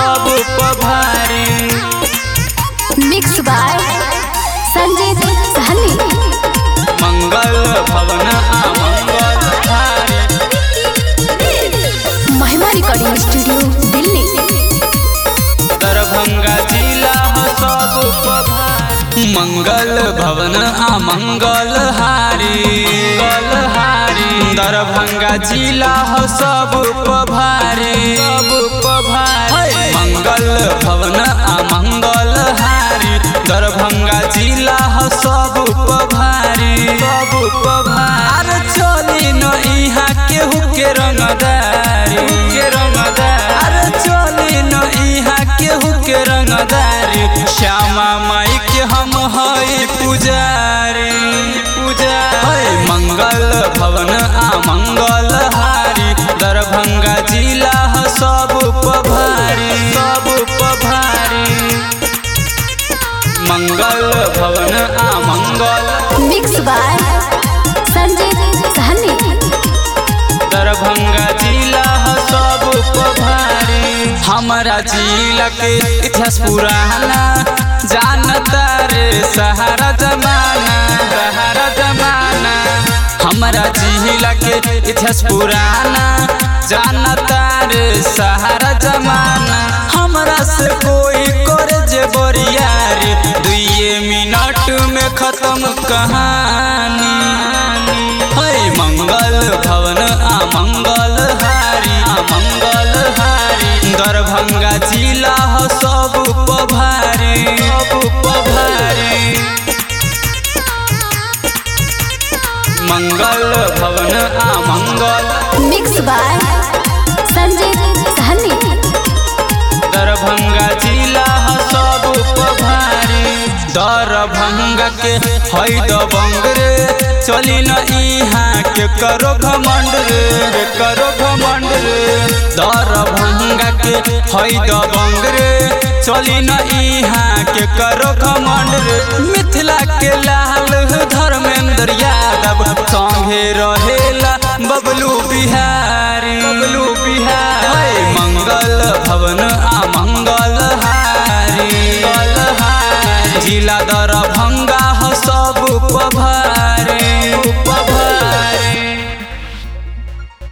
सब पभारी mix by Sanjeet Sahni मंगल भवन आ मंगल हारी महिमा रिकॉर्डिंग स्टूडियो दिल्ली दरभंगा जिला ह सब पभारी मंगल भवन आ मंगल हारी मंगल हारी दरभंगा जिला ह सब पभारी सब पभारी मंगल भवन आ मंगल हारी दरभंगा जिला ह सब पभारी सब पभारी अरे चली न इहाँ केहू के रंगदारी के रंगदारी अरे चली न इहाँ केहू के रंगदारी श्यामा माई के हम हई पुजारी पुजारी मंगल भवन आ मंगल हारी दरभंगा जिला ह सब पभारी सब पभारी मंगल भवन आ मंगल मिक्स बाय संजीत सहनी दरभंगा जिला ह सब पभारी हमारा जिला के इतिहास पुराना जानता रे सहारा जमाना सहारा जमाना हमारा जिला के इतिहास पुराना जानता रे सहारा जमाना हमरा से कोई करे जे बरियारी दुइये मिनट में खत्म कहानी है मंगल भवन आ मंगल हारी आ मंगल हारी दरभंगा जिला ह सब पभारी सब पभारी मंगल भवन आ मंगल मिक्स बाय संजीत सहनी दरभंगा जिला ह सब पभारी दरभंगा के है दबंग रे चली न इहाँ के करो घमंड रे के करो घमंड रे दरभंगा के है दबंग रे चली न इहाँ के करो घमंड रे मिथिला के लाल धर्मेंद्र यादव संगे रहेला बबलू बिहार